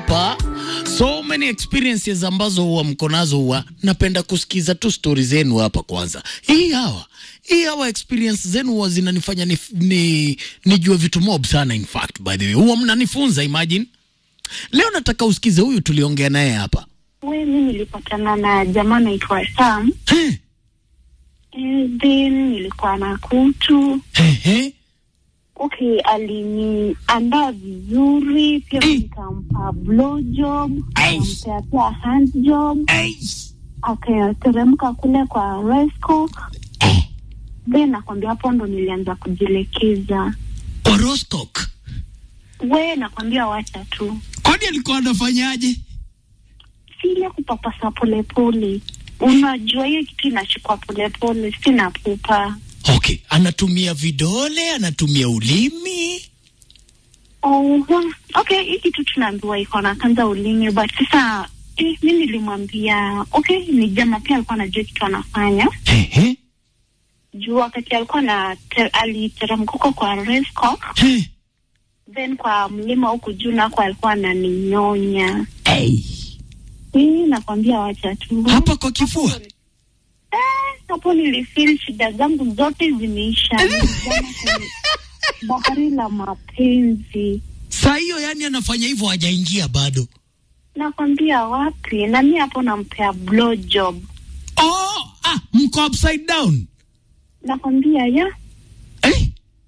hapa so many experiences ambazo huwa mko nazo huwa napenda kusikiza tu stori zenu hapa kwanza hii hawa hii hawa experience zenu huwa zinanifanya ni, ni, nijue vitu mob sana in fact by the way huwa mnanifunza imagine leo nataka usikize huyu tuliongea naye hapa We, mi nilipatana na jamaa naitwa Sam. He, Eh, Then nilikuwa na kutu. he, he. Okay, aliniandaa vizuri pia, Eh. nikampa blow job, Ai. nikampea pia hand job, Ei. akateremka kule kwa Resco. Eh, Then nakwambia hapo ndo nilianza kujilekeza. Oroscope. We, nakwambia wacha tu, kwani alikuwa anafanyaje si ile kupapasa polepole. Unajua hiyo kitu inachukua polepole, sina pupa. okay anatumia vidole anatumia ulimi Oh, okay, hii kitu tunaambiwa iko na kanza ulimi, but sasa eh, mi nilimwambia okay, ni jama pia alikuwa anajua kitu anafanya Ehe, juu wakati alikuwa na te, aliteremka huko kwa Resco, he. then kwa mlima huku juu nako alikuwa ananinyonya. Ei. Hii nakwambia wacha tu hapa kwa kifua Eh, hapo nilifeel shida zangu zote zimeisha. Nilizama kwenye bahari la mapenzi. saa hiyo yani anafanya hivyo hajaingia bado Nakwambia wapi, na mi hapo nampea blow job. oh, ah, mko upside down Nakwambia ya Eh?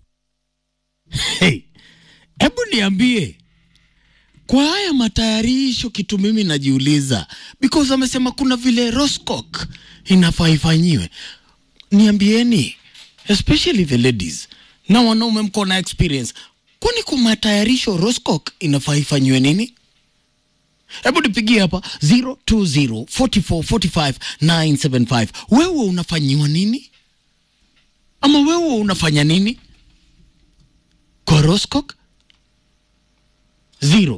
Hey, hebu niambie kwa haya matayarisho, kitu mimi najiuliza because amesema kuna vile Roscock inafaa ifanyiwe. Niambieni, especially the ladies na wanaume, mko na experience, kwani kwa matayarisho Roscock inafaa ifanyiwe nini? Hebu nipigie hapa 020 44 45 975. Wewe unafanyiwa nini? Ama wewe unafanya nini? Kwa Roscock 020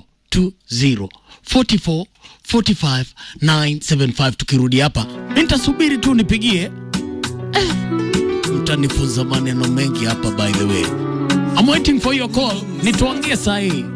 44 45 975. Tukirudi hapa nitasubiri tu nipigie. Eh, mtanifunza maneno mengi hapa by the way. I'm waiting for your call. Nituangie saa hii.